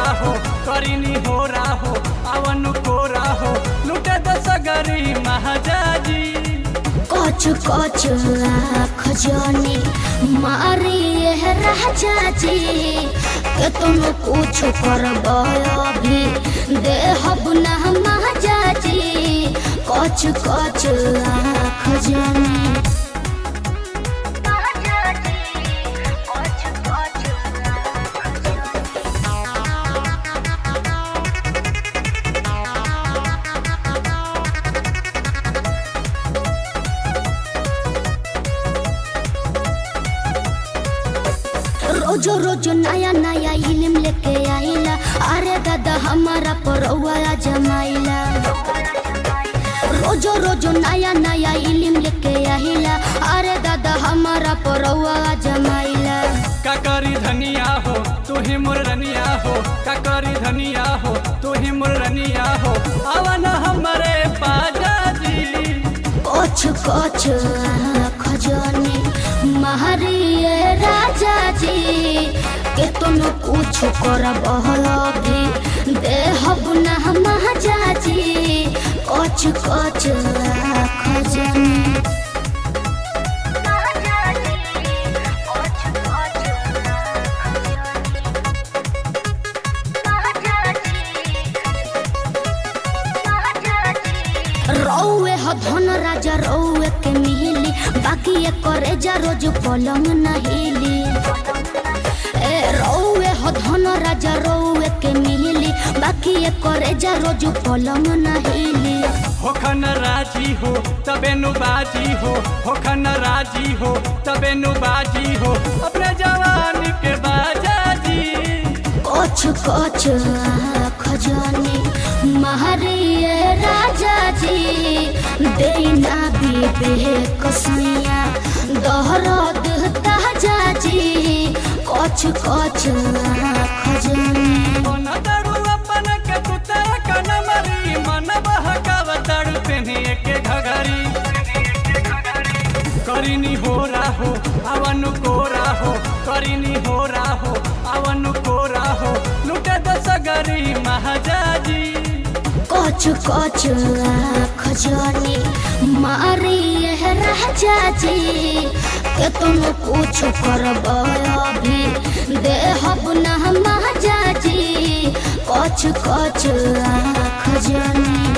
हो करिनी हो हो अवन कोरा हो लुटे दसगरी महाजाजी कच कच आँख जानी मारी यह राजा जी के तुम कुछ करब अभी देहब ना महाजा जी कच कच आँख जानी रोजो रोजो नया नया इल्म लेके आइला अरे दादा हमारा परौआ जमाइला रोजो रोजो नया नया इल्म लेके आइला अरे दादा हमारा परौआ जमाइला काकरी धनिया हो तू ही मुरनिया हो काकरी धनिया हो तू ही मुरनिया हो अवन हमरे पाजाजी कोच कोच खजानी महारिये राजा जी के तुम कुछ करब भी देहब ना महाजा जी कोच कोच खजानी रौए ह धन राजा रौए के मिली बाकी ये करे जा रोज पलंग नहिली ए रौए ह धन राजा रौए के मिली बाकी ये करे जा रोज पलंग नहिली होखन राजी हो तबे नु बाजी हो होखन राजी हो तबे नु बाजी हो अपने जवानी के बाजाजी कोच कोच खजानी महारिये राजा जी देना बीबे कसैया दोहरद ताजा जी कोच कोच खजानी मन दड़ू अपन के तू तेरा कन मरी मन बहकाव दड़ू तेने के घघरी करिनी हो हो अवन कोरा हो करिनी हो हो अवन कोरा हो लुटे दसगरी महाजाजी कोच कोच खजानी मारी यह राजा जी के तुम कुछ करब अभी देहब ना महाजा जी कोच कोच खजानी